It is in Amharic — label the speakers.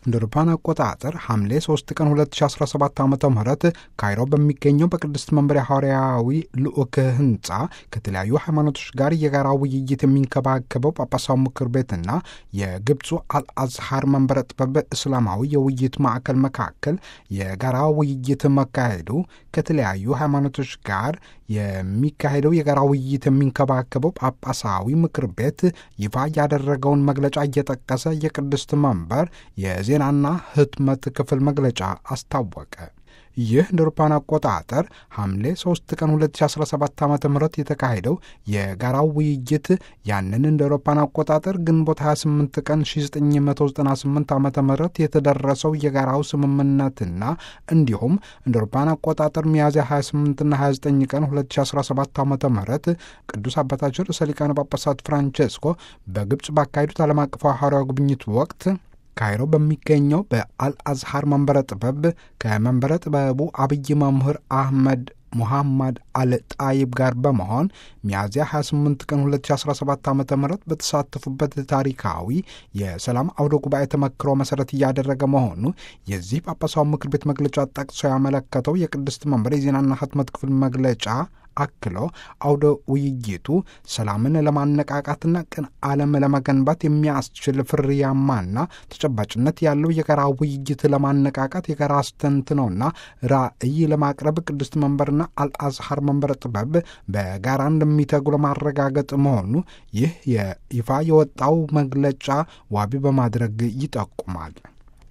Speaker 1: እንደ አውሮፓውያን አቆጣጠር ሐምሌ 3 ቀን 2017 ዓ ም ካይሮ በሚገኘው በቅድስት መንበሪያ ሐዋርያዊ ልዑክ ህንፃ ከተለያዩ ሃይማኖቶች ጋር የጋራ ውይይት የሚንከባከበው ጳጳሳዊ ምክር ቤትና የግብፁ አልአዝሃር መንበረ ጥበብ እስላማዊ የውይይት ማዕከል መካከል የጋራ ውይይት መካሄዱ ከተለያዩ ሃይማኖቶች ጋር የሚካሄደው የጋራ ውይይት የሚንከባከበው ጳጳሳዊ ምክር ቤት ይፋ ያደረገውን መግለጫ እየጠቀሰ የቅድስት መንበር የዜናና ህትመት ክፍል መግለጫ አስታወቀ። ይህ እንደ አውሮፓውያን አቆጣጠር ሐምሌ 3 ቀን 2017 ዓ ም የተካሄደው የጋራው ውይይት ያንን እንደ አውሮፓውያን አቆጣጠር ግንቦት 28 ቀን 1998 ዓ ም የተደረሰው የጋራው ስምምነትና እንዲሁም እንደ አውሮፓውያን አቆጣጠር ሚያዝያ 28ና 29 ቀን 2017 ዓ ም ቅዱስ አባታችን ርዕሰ ሊቃነ ጳጳሳት ፍራንቼስኮ በግብፅ ባካሄዱት ዓለም አቀፋዊ ሐዋርያዊ ጉብኝት ወቅት ካይሮ በሚገኘው በአልአዝሃር መንበረ ጥበብ ከመንበረ ጥበቡ አብይ መምህር አህመድ ሙሐመድ አልጣይብ ጋር በመሆን ሚያዝያ 28 ቀን 2017 ዓ ም በተሳተፉበት ታሪካዊ የሰላም አውደ ጉባኤ ተመክሮ መሰረት እያደረገ መሆኑ የዚህ ጳጳሳዊ ምክር ቤት መግለጫ ጠቅሶ ያመለከተው የቅድስት መንበር የዜናና ህትመት ክፍል መግለጫ አክሎ አውደ ውይይቱ ሰላምን ለማነቃቃትና ቅን ዓለም ለመገንባት የሚያስችል ፍሬያማና ተጨባጭነት ያለው የጋራ ውይይት ለማነቃቃት የጋራ አስተንትኖና ራዕይ ለማቅረብ ቅድስት መንበርና አልአዝሃር መንበረ ጥበብ በጋራ እንደሚተጉ ለማረጋገጥ መሆኑ ይህ የይፋ የወጣው መግለጫ ዋቢ በማድረግ ይጠቁማል።